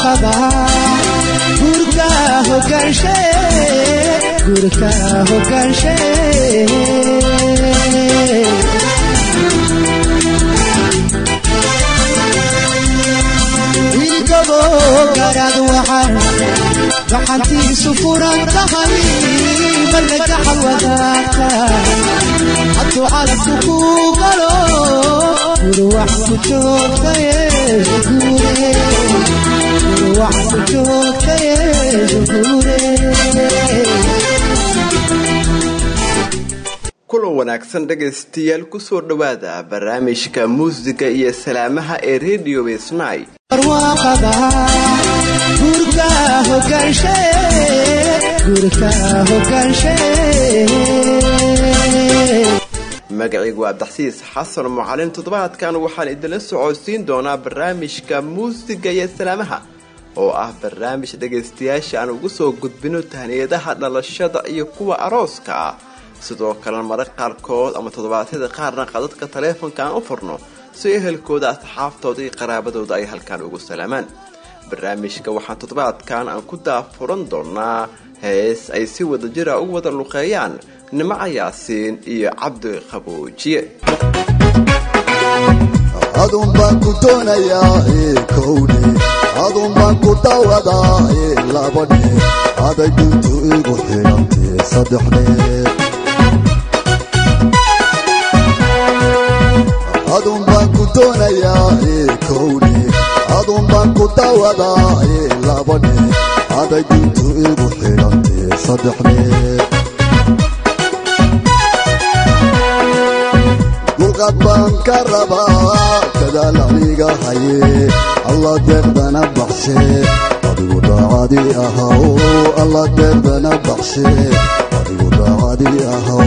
barwaaqada gurka hogaanshe gurka hogaanshe ilgabo garaad waxaan gacantiisu furan tahay marka gaxal wadaagta hadduu calabku ku galo gurwax ku joogtaye gure gurwax ku joogtaye gure kulan wanaagsan dhegaystayaal kusoo dhowaada barnaamijka muusiga iyo salaamaha ee radio snai barwaaqada gurka hogaanshe gurka hogaanshe magacaygu waa abdaxsiis xasan mucalin toddobaadkan waxaan idinla socodsiin doonaa barnaamijka muusiga iyo salaamaha oo ah barnaamij dhegaystayaasha aan ugu soo gudbino tahniyadaha dhalashada iyo kuwa arooska ah sidoo kalena marag qaarkood ama toddobaadyada qaarna qadadka taleefonka aan u furno si ehelkooda asxaabtooda iyo qaraabadooda ay halkaan ugu salaamaan barnaamijka waxaan toddobaadkan aan ku daafuran doonaa hees ay si wadajira ugu wada luqeeyaan nimco yaasiin iyo cabdi qaboojiye adun baan ku doonayaa ee kowdhe adun baan ku dawadaa ee labadhe aday duntu igu xidhantee saddexdhe adun baan ku doonayaa ee kowdhe adun baan ku dawadaa ee labadhe aday duntu igu xidhantee saddexdhe dulqad baan ka rabaa kadaal aniga haye alla deeqdana baxshe adigu daacadii ahaw alla deeqdana baxshe adigu daacadii ahaw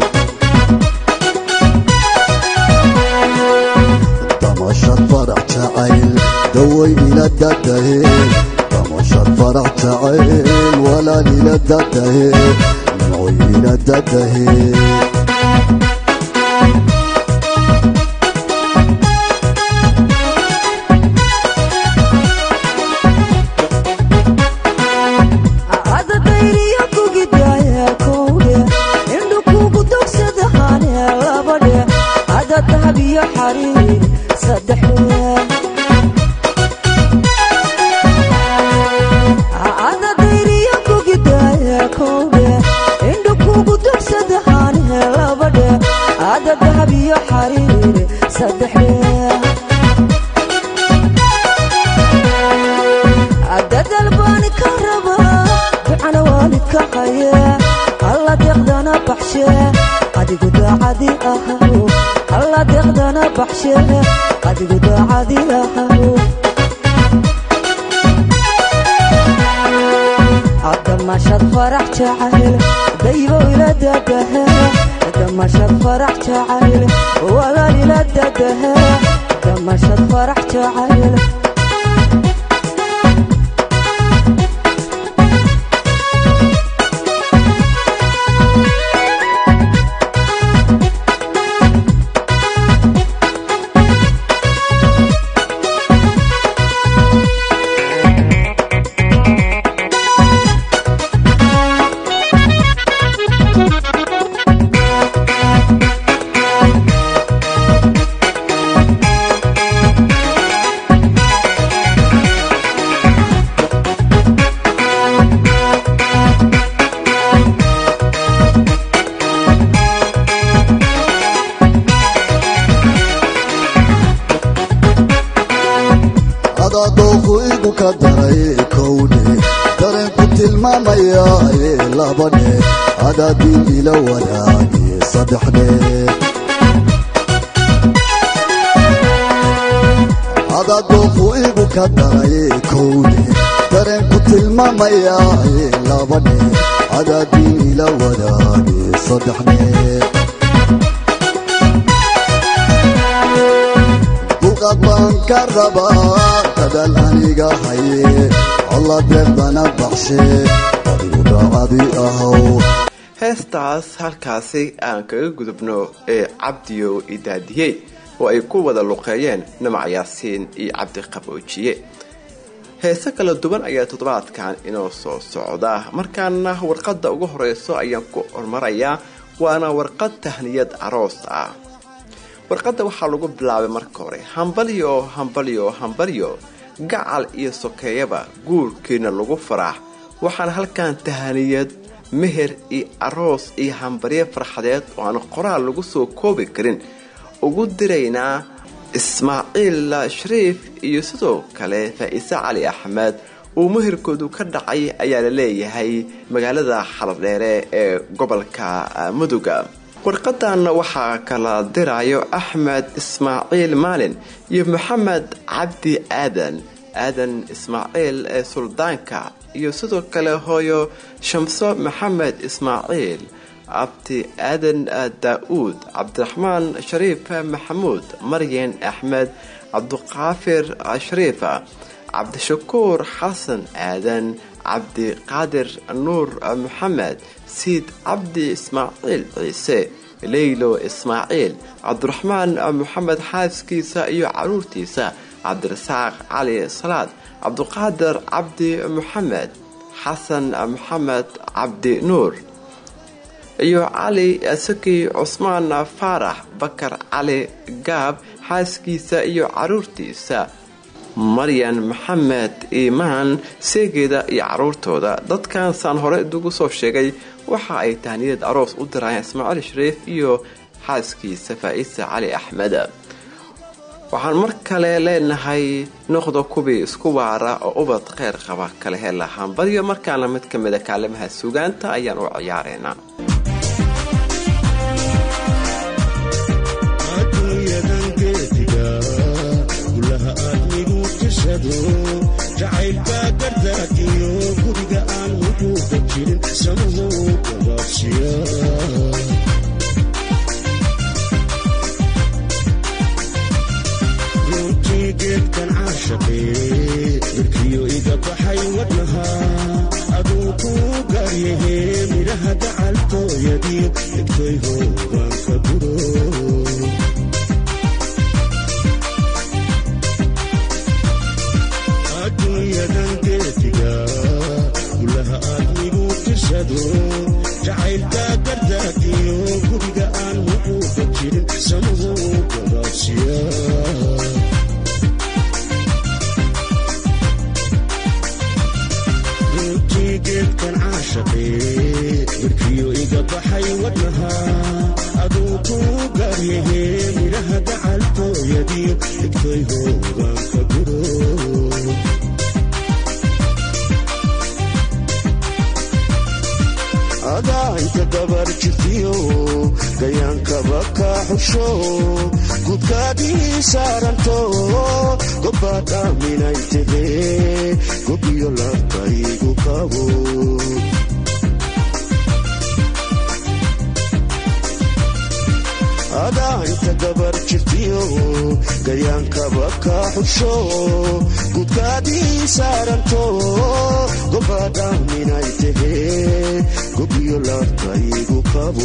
damashad farax jacayl daway ila dadaheen damashad farax jacayl walaal ila dadaheen nimcoy ila dadaheen adadooku igu ka daray kowdhe dareenku tilmaamaya ee labadhe adaadiin ila wadaage saddexdhe adadooku igu ka daray kowdhe dareenku tilmaamaya ee labadhe adaadiin ila wadaage saddexdhe dulqad baan ka rabaa kadaal aniga haye alla deeqdana baxshe adigu daacadii ahaw heestaas halkaasi aan kaga gudubno ee cabdiyo idaadiyey oo ay ku wada luqeeyeen namac yaasiin iyo cabdi qaboojiye heese kala duwan ayaa toddobaadkan inoo soo socda markaana warqadda ugu horeyso ayaan ku hormarayaa waana warqad tahniyad aroos ah warqadda waxaa lagu bilaabay marka hore hambalyo hambalyo hambalyo gacal iyo sokeeyaba guurkiina lagu faraax waxaana halkan tahaniyad meher iyo aroos iyo hambaryo farxadeed oo aan qoraal lagu soo koobi karin ugu diraynaa ismaaciil shariif iyo sidoo kale faa-ise cali axmed uu meherkoodu ka dhacay ayaa la leeyahay magaalada xaladheere ee gobolka muduga warqadan waxaa kala dirayo axmed ismaaciil maalin iyo maxamed cabdi aadan aadan ismaaciil ee suldaanka iyo sidoo kale hooyo shamso maxamed ismaaciil abti aadan daa-uud cabdiraxmaan shariif maxamuud maryan axmed cabdiqaafir shariif cabdishakuur xasan aadan cabdiqaadir nuur maxamed siid cabdi ismaaciil ciise leylo ismaaciil cabdiraxmaan maxamed xaaskiisa iyo caruurtiisa cabdirasaaq cali salaad cabdiqaadir cabdi maxamed xasan maxamed cabdi nuur iyo cali saki cusmaan faarax bakar cali gaab xaaskiisa iyo caruurtiisa maryan maxamed iimaan seegeeda iyo caruurtooda dadkan saan hore idugu soo sheegay waxa ay tahniyad aroos u dirayeen ismaaciil shariif iyo xaaskiisa faa-isa cali axmed waxaan mar kale leenahay noqda kubii isku waara oo ubad kheyr qaba kala hela hambaryo markaana mid ka mida kaalimaha sugaanta ayaan u ciyaareynaa jacaylbaa gardaadiyo guriga aan wujuuda jirin samuhu gabaabsiya runtii geedkan caashaqee darkiyo iga baxay wadnaha aduu kuu gaaryahe midhaha gacaltooyadiyo dhigtay hoogaan ka guro adduunyadan geediga gulaha aadmigu tirsado jacaylka gardaadiyo guriga aan wuxuuda jirin samuhu gabaabsiya runtii geedkan caashaqee warkiyo iga baxay wadnaha aduu kuu gaaryahe midhaha gacaltooyadiyo dhigtay hoogaan ka guro adaa inta gabar jirtiyo gayaankaba kaa xusho gudkaadii saaranto gobbaad aaminay tahee gobiyo labkaygu qabo adaa inta gabar jirtiyo gayaankaba kaa xusho gudkaadii saaranto gobbaad aaminay tahee gobiyo labkaygu qabo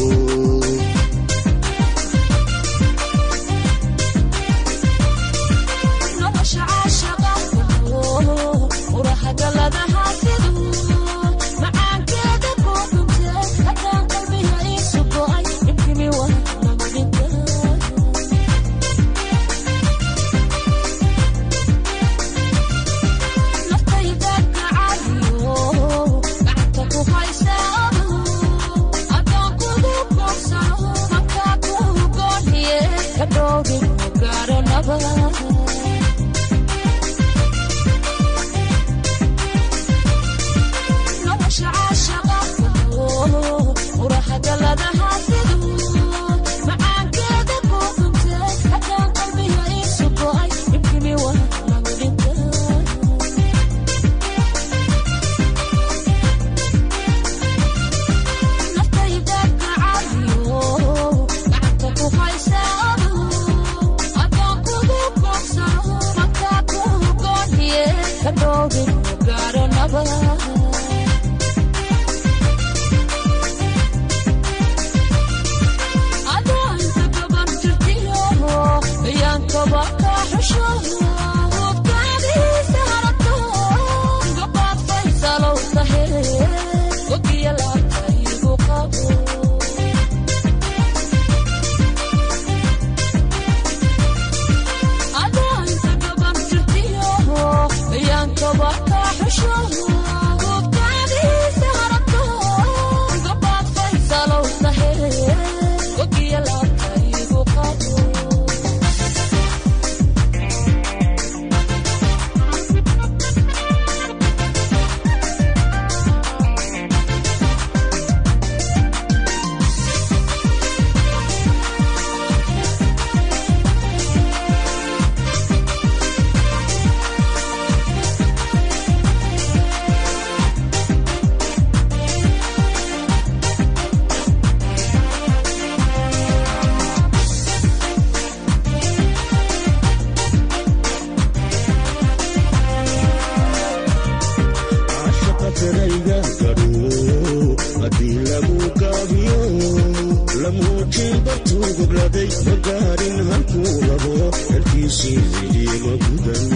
shaqatarayga gadho haddii lagu gaabiyo lamuujin bartuu gobladay ma gaarin halkuu rabo xelkiisii midii ma gudan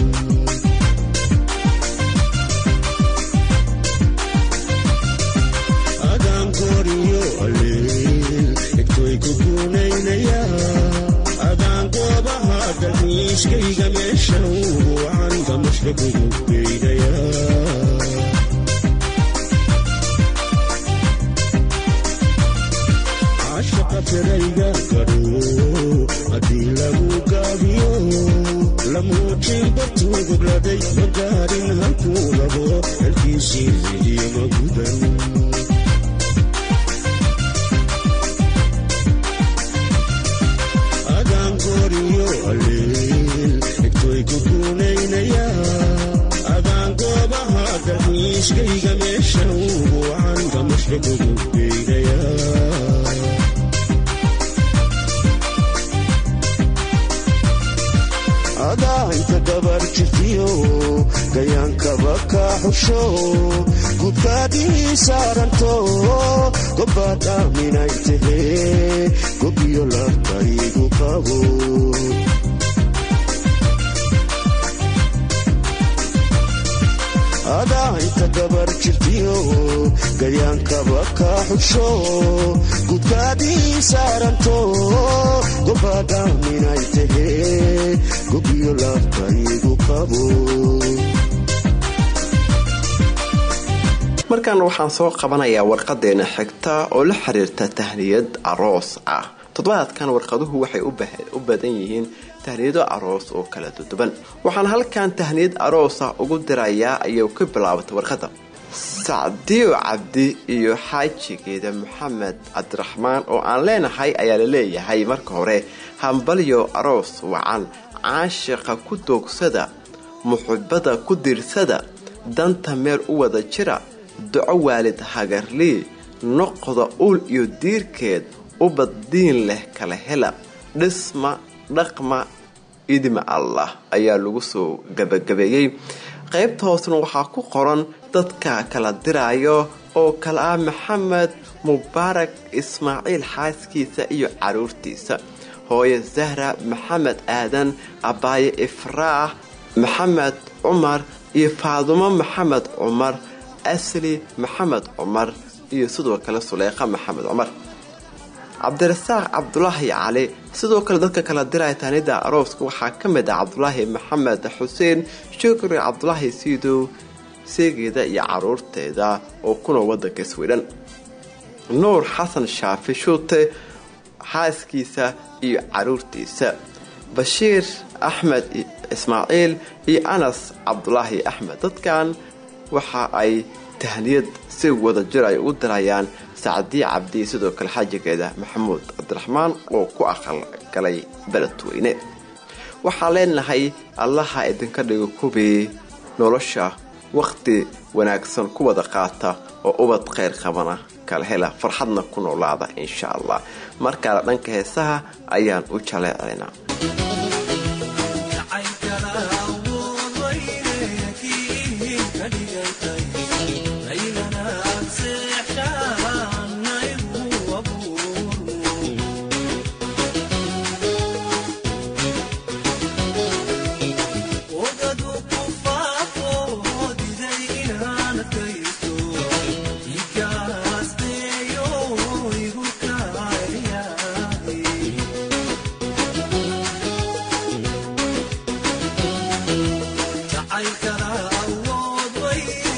adaan gooriyo alleel egtoy ku guunaynaya adaan goobaha dalxiiskayga meesha ugu wacan gamashka kugu geynaya shaqatarayga gadho haddii lagu gaabiyo lamuujin bartuu gobladay ma gaarin halkuu rabo xelkiisii midii ma gudan adaan gooriyo alleel egtoy ku guunaynaya adaan goobaha dalxiiskayga meesha ugu wacan gamashka kugu geynaya adaa inta gabar jirtiyo gayaankaba ka xusho gudkaadii saaranto gobbaad aaminay tahee gobiyo labkaygu qabo adaa inta gabar jirtiyo gayaankaba ka xusho gudkaadii saaranto gobbaad aaminay tahee gobiyo labkaygu qabo markaana waxaan soo qabanayaa warqadeena xigta oo la xiriirta tahniyad aroos ah toddobaadkan warqaduhu waxay u badan yihiin tahniyado aroos oo kala duduban waxaan halkan tahniyad aroosa ugu dirayaa ayay ka bilaabatay warqada sacdiyo cabdi iyo xaajigeeda maxamed cabdiraxmaan oo aan leenahay ayaa la leeyahay marka hore hambalyo aroos wacan caashiqa ku doogsada muxibada ku diirsada danta meel u wada jira duco waalid hagarlii noqda uul iyo diirkeed ubaddiin leh kala hela dhisma dhaqma idima allah ayaa lagu soo gabagabeeyey qaybta hoosna waxaa ku qoran dadka kala diraayo oo kale ah maxamed mubaarak ismaaciil xaaskiisa iyo caruurtiisa hooye zahra maxamed aadan abaaye ifraax maxamed cumar iyo faadumo maxamed cumar asli maxamed cumar iyo sidoo kale suleyqa maxamed cumar cabdirasaaq cabdulaahi cali sidoo kale dadka kala diraya taanida arooska waxaa ka mid ah cabdulaahi maxamed xuseen shukri cabdulaahi siidow seegeeda iyo caruurteeda oo kuna wadanka swidhan nuur xasan shaafi shuute xaaskiisa iyo caruurtiisa bashiir axmed ismaaciil iyo anas cabdulaahi axmed dadkan waxa ay tahniyad si wada jir ay u dirayaan sacdiye cabdi sidoo kale xaajigeeda maxamuud cabdiraxmaan oo ku aqalgalay beledweyne waxaan leenahay allaha idinka dhigo kubii nolosha wakhti wanaagsan ku wada qaata oo ubad khayr qabana kala hela farxadna ku noolaada insha allah markaana dhanka heesaha ayaan u jaleecaynaa jacaylkana awood way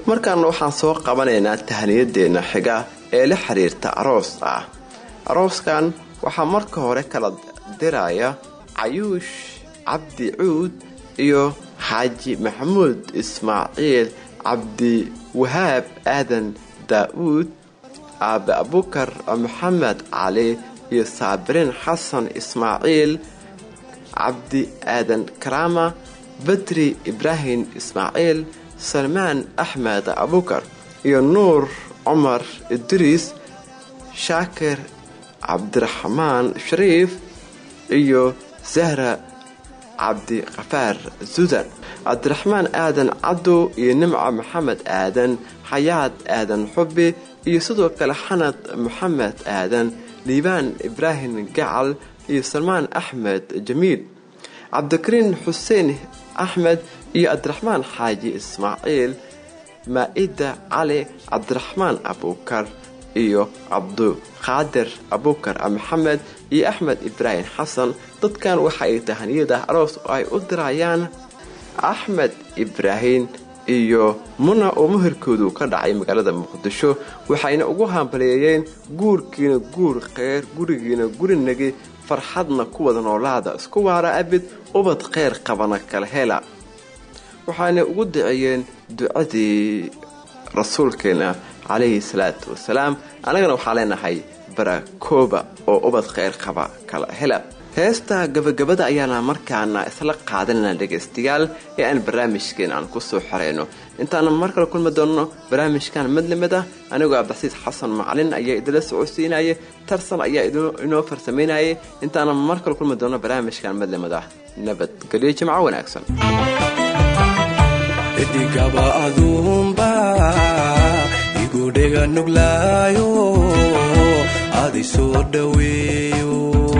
markaana waxaan soo qabanaynaa tahniyadeena xiga ee la xiriirta aroos ah arooskan waxaa marka hore kala diraya cayuush cabdi cuud iyo xaaji maxamuud ismaaciil cabdi wahaab aadan daa-uud aabe abukar maxamed cali iyo saabiriin xasan ismaaciil cabdi aadan karaama badri ibraahim ismaaciil salmaan axmed abukar iyo nuur cumar idriis shaakir cabdiraxmaan shariif iyo sahra cabdikafaar sudan cabdiraxmaan aadan cabdu iyo nimca maxamed aadan xayaad aadan xubi iyo sidoo kale xanad maxamed aadan liibaan ibraahim gacal iyo salmaan axmed jamiil cabdikariin xuseen axmed iyo cabdiraxmaan xaaji ismaaciil maa-ida cali cabdiraxmaan abukar iyo cabduqaadir abukar maxamed iyo axmed ibraahim xasan dadkan waxa ay tahaniyada aroos oo ay u dirayaan axmed ibraahim iyo muna oo muhirkoodu ka dhacay magaalada muqdisho waxayna ugu hambaleeyeen guurkiina guur kheyr gurigiina gurinagi farxadna ku wada noolaada isku waara abid ubad kheyr qabana kala hela waxaana ugu daceeyeen ducadii rasuulkeena calayhi salaatu wasalaam annagana waxaa leenahay barakooba oo ubad kheyr qaba kala hela heesta gabagabada ayaana markaana isla qaadanana dhegaystayaal ee aan barnaamijkeen aan kusoo xoreyno intaana mar kale kulmi doonno barnaamijkan madlamid ah anigoo abdixsiis xasan macalin ayaa idinla socodsiinaya tarsan ayaa inoo farsameynayay intaana mar kale kulmi doonno barnaamijkan madlamid ah nabadgelyo jimco wanaagsan idigaba aduunba igudhega nuglaayo adi soo dhaweeyo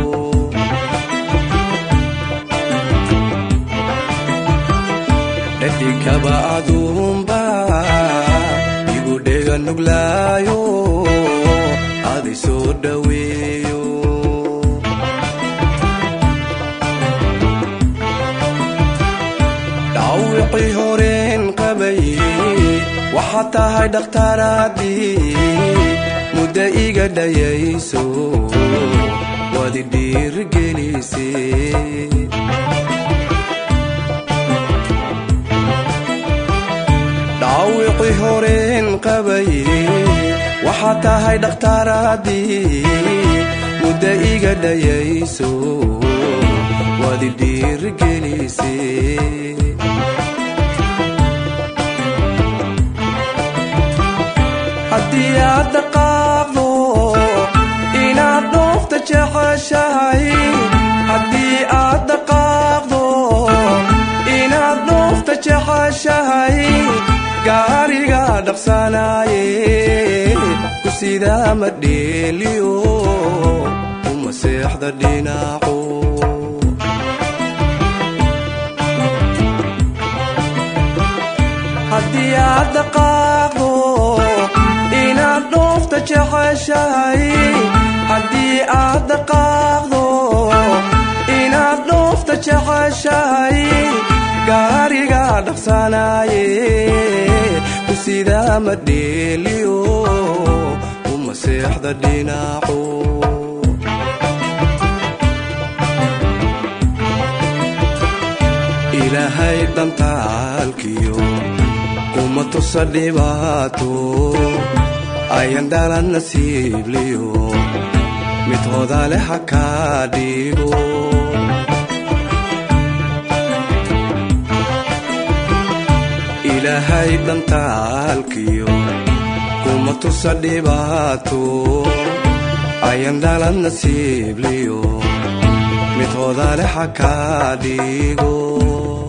dhadigaba aduunba igudhega nuglaayo adi soo dhaweeyo dhawicii horeen qabay waxaad tahay dhakhtaaraadii mudda iga dhayayso waadi dhiirgelise dhaawicii horeen qabay waxaad tahay dhakhtaaraadii mudda iga dhayayso waadi dhiirgelise haddii aad dhaqaaqdo inaad dhoofta jeceshahay haddii aad dhaqaaqdo inaad dhoofta jeceshahay gaariga dhaqsanaaye ku sidaa ma dheeliyo uma seexda dhinaco haddii aad dhaqaaqdo inaad dhoofta jeceshahay haddii aad dhaqaaqdo inaad dhoofta jeceshahay gaariga dhaqsanaaye ku sidaa ma dheeliyo uma seexda dhinaco ilaahay dhantaalkiyo kuma tusa dhibaato ayan dhalan nasiibliyo mid hodale ha kaa dhigo ilaahay dhantaalkiyo kuma tusa dhibaato ayan dhalan nasiibliyo mid hodale ha kaa dhigo